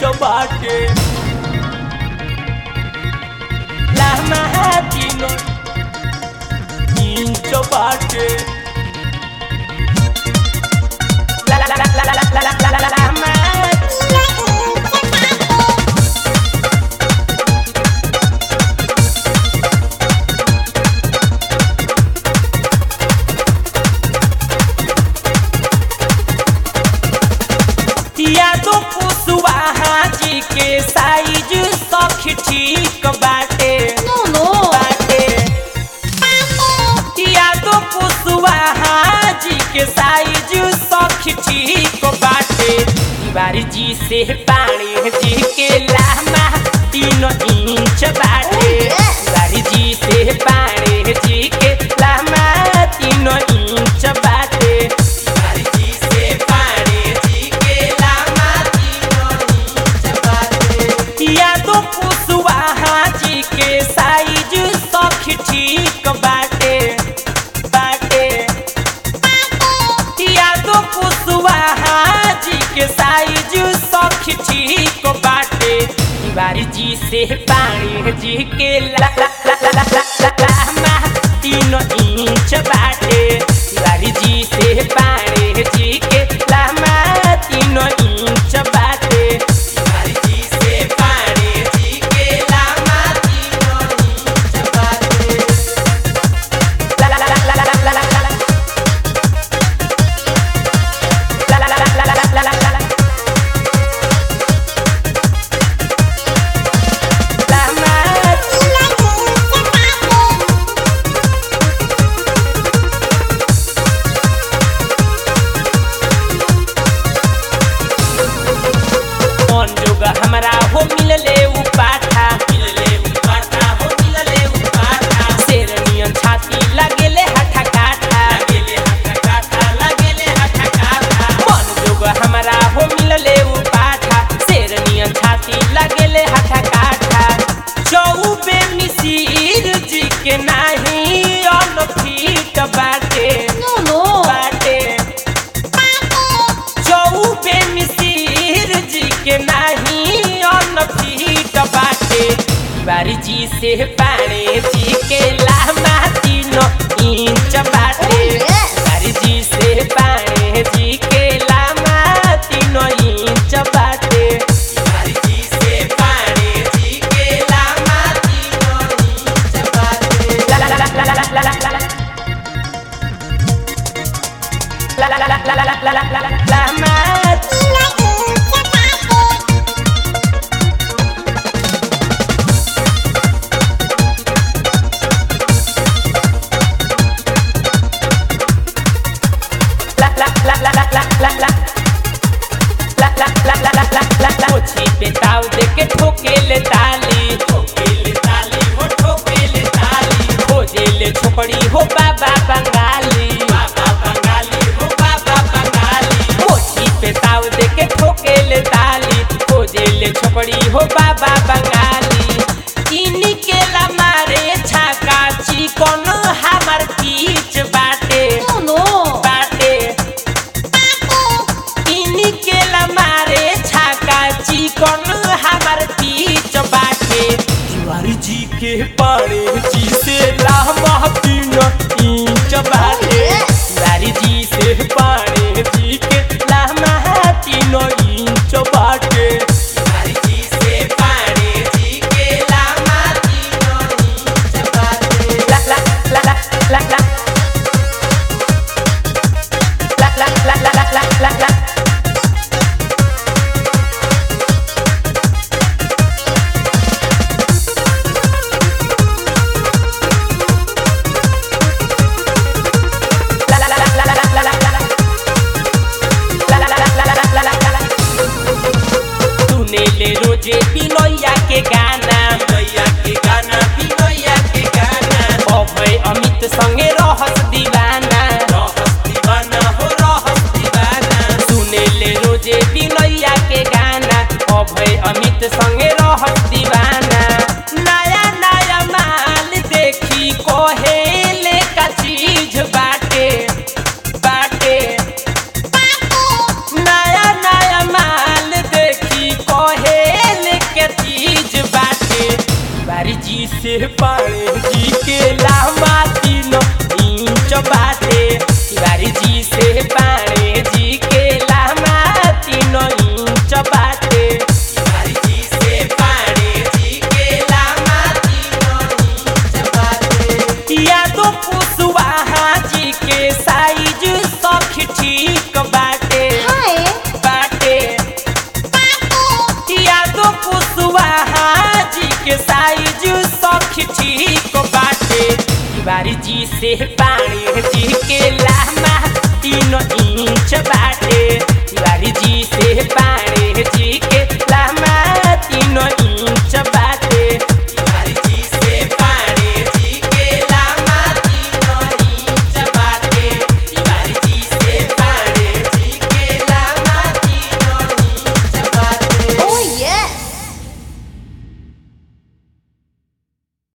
Inch बाटे लहमा तीन inch बाटे ला ला ला ला ला ला ला ला ला लहमा यादो कुशवाहा जी के साइज सख ठीक बाटे नो नो बाटे यादो कुशवाहा जी के साइज सख ठीक बाटे तिवारी जी से पानी जी के लामा तीन इंच बाटे तिवारी जी से पानी जी के लामा तीन इंच बाटे तिवारी जी से पानी जी के लामा तीन इंच बाटे यादो कुशवाहा जी के साइज सख ठीक बाटे बाटे यादो कुशवाहा जी के साइज सख ठीक बाटे तिवारी जी से पानी जी के ला ला ला ला ला ला ला लामा तीन इंच बाटे तिवारी जी से पानी जी के लामा तीन इंच बाटे तिवारी जी से पानी जी के लामा तीन इंच बाटे ला ला ला ला ला ला ला ला ला La la la la la la la la la la. La ma- मन जोगा हमरा हो मिलले उ पाठा मिलले उ पाठा हो मिलले उ पाठा शेरनियन छाती लगेले हठा काठा लगेले हठा काठा लगेले हठा काठा मन जोगा हमरा हो मिलले उ पाठा शेरनियन छाती लगेले हठा काठा चौबे मिसिर जी के नाही अन फीट बाटे नो नो बाटे चौबे मिसिर जी के नाही अन्न फीट बाटे बारी जी से पाणे जी के लामा तीन इंच बाटे बारी जी से पाणे जी के लामा तीन इंच बाटे बारी जी से पाणे जी के लामा तीन इंच बाटे ला ला ला ला ला ला ला ला ला ला La la la la la la la la la la la ma la la la la la la la la La la la la la la la la पोछी पे ताव दे के ठोके ले ताली ठोके ले ताली हो ठोके ले ताली खोजे ले छोकड़ी हो बाबा बंगाली बाबा बंगाली हो बाबा बंगाली पोछी पे ताव दे के ठोके ले ताली खोजे ले छोकड़ी हो बाबा बंगाली इनी के ला मारे छाका चिकन हमर पीछ बाटे नो नो बाटे इनी के ला मारे छाका चिकन हमर पीछ बाटे तिवारी जी के पाड़े जी से लामा तीन इंच बाटे तिवारी जी से पाड़े जी के लामा तीन इंच बाटे तिवारी जी से पाड़े जी के लामा तीन इंच बाटे ला ला ला ला ला ला La la la la la la la la बाटे तिवारी जी से पाणे जी के लामा तीन इंच बाटे तिवारी जी से पाणे जी के लामा तीन इंच बाटे यादो कुशवाहा जी के साइज सख ठीक बाटे हाय बाटे यादो कुशवाहा जी के साइज सख ठीक बाटे तिवारी जी से पानी जी के